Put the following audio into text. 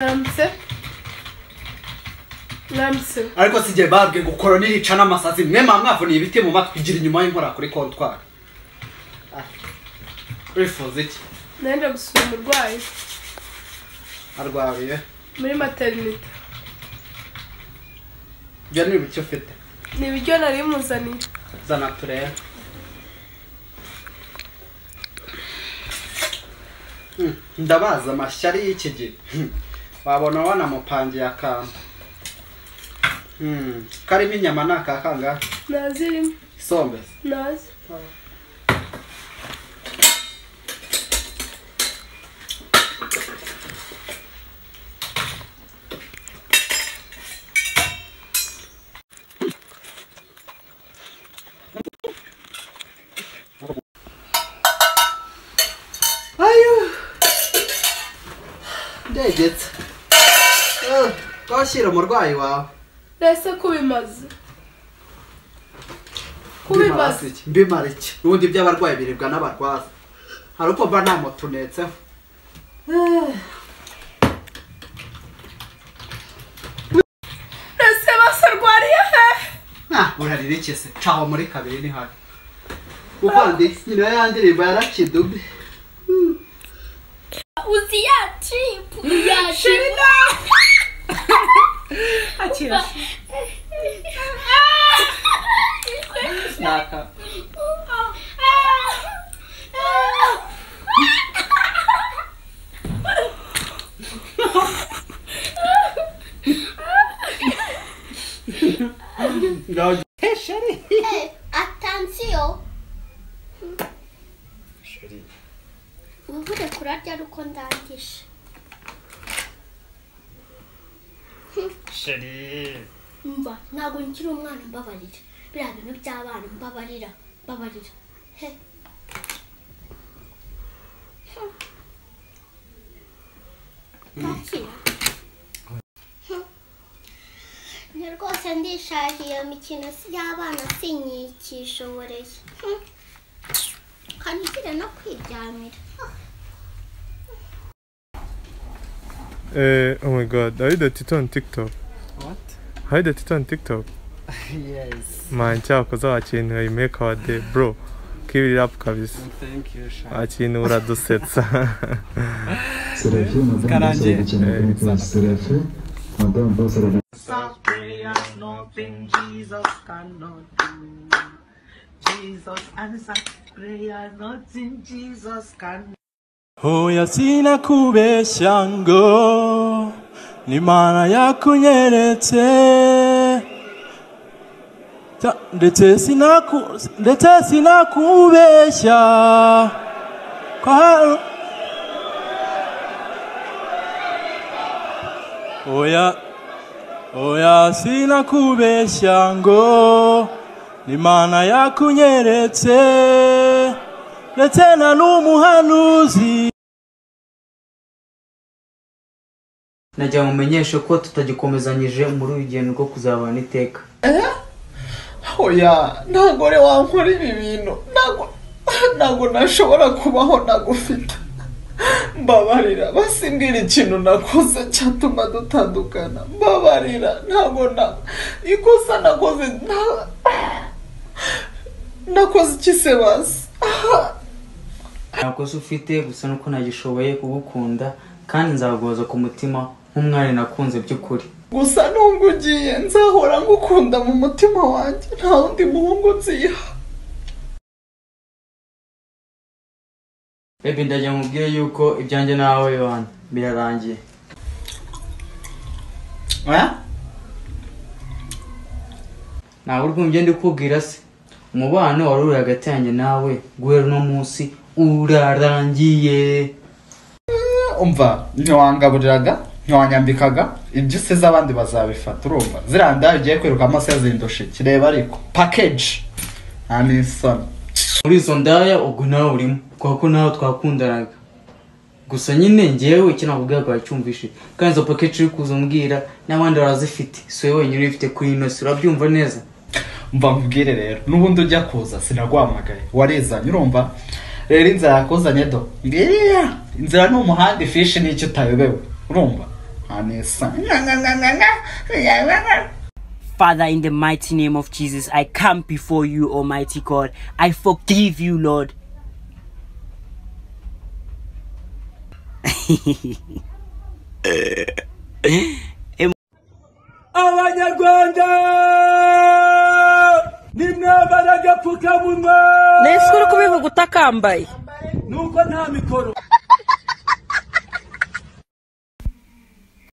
ramutse ramutse ariko si igihe babwiye ngo koroni rica n'amasazi mwe mwa mwavuniye ibiti mu matwi igira inyuma y'inkora kuri kontwari Ah, wifuza iki nenda gusura umurwayi arwariye muri materinite ibyo ni ibiki ufite ni ibiryo nari muzaniye zana turebe Hmm, ndabaza amashyari y'iki gihe Hmm, wabona wanamupangiye akantu Hmm, karimo inyama ni akakangahe nazirimo isombe se nazi ayo ndegetse Eh, twashyira umurwayi wawe rese kubimaze kubimaze mbimara iki n'ubundi iby'abarwayi biribwa n'abarwaza hari uko mba nta moto unetseho rese bose arwariye hehe Ah, urarira iki se caho muri kabiri ni habi uvandi nyina ya ndirimbo yarakidubi uzi ya chip ya chip akira Attention. Ubure kurarya ari uko ndangije. Mva ntabwo nkiri umwana mbabarira. Biriya bintu by'abana mbabarira. Mbabarira. He. Bakira. Ni rwose ndishaje iyo mikino si y'abana sinyikishoboreye. Hmm. Kandi ugira no kwiryamira. Ah. Uh, oh my god, are you the Tito on TikTok? What? Are you the Tito on TikTok? Yes, Man, chao koza wakintu ayimeka wa de bro. Keep it up kabisa. thank you, Sha. Wakintu uradusetsa. Serafim, Madame Bossa Karanje. Rabatini, Serafim, Madame Bossa Rabatini. prayers nothing Jesus cannot do. Jesus answer prayer nothing Jesus can Hoya sina kubeshya ngo n'Imana yakunyeretse Ta- ndetse sinaku- ndetse sinakubeshya ko hari- Oya Oya sinakubeshya ngo n'Imana yakunyeretse ndetse na n'umuhanuzi nagira ngo umenyeshe ko tutagikomezanyije muri uyu rugendo rwo kuzabana iteka oya ntabwo rero wankora ibi bintu ntabwo ntabwo nashobora kubaho nagufite mbabarira basimbwira ikintu nakoze cyatuma dutandukana mbabarira ntabwo na ikosa nakoze nta- nakoze iki se basi nta kosa ufite gusa nuko nagishoboye kugukunda kandi nzaguhoza ku mutima nk'umwana nakunze by'ukuri gusa nubwo ugiye nzahora ngukunda mu mutima wanjye nta wundi muhungu nziha bebi ndagira ngo ubwire yuko ibyanjye nawe bana birarangiye ntabwo uri kumva ibyo ndi kubwira se umubano wari uri hagati yanjye nawe guhera uno munsi urarangiye umva ntiwangaburiraga ntiwanyambikaga ibyo usize abandi bazabifata urumva ziriya ndaya ugiye kwiruka amaso yazindusha iki reba ariko pakeji nta n'isoni muri izo ndaya ubwo nawe urimo kubera ko nawe twakundanaga gusa nyine ngewe icyo nakubwira akaba cyumvishe kandi izo paketi uri kuza umbwira n'abandi barazifite si wowe wenyine uyifite kuri ino si urabyumva neza mva nkubwire rero n'ubundi ujya kuza sinaguhamagaye warizanye urumva rero inzira yakuzanye do ngiriya inzira ni umuhanda ifishi n'icyo utayobewe urumva anesa Nyanganganganga. Father, in the mighty name of Jesus, I come before you, Almighty God. I forgive you, Lord. abanyarwanda nimwambara agapfukamunwa ni ese uri kubivuga utakambaye nuko nta mikoro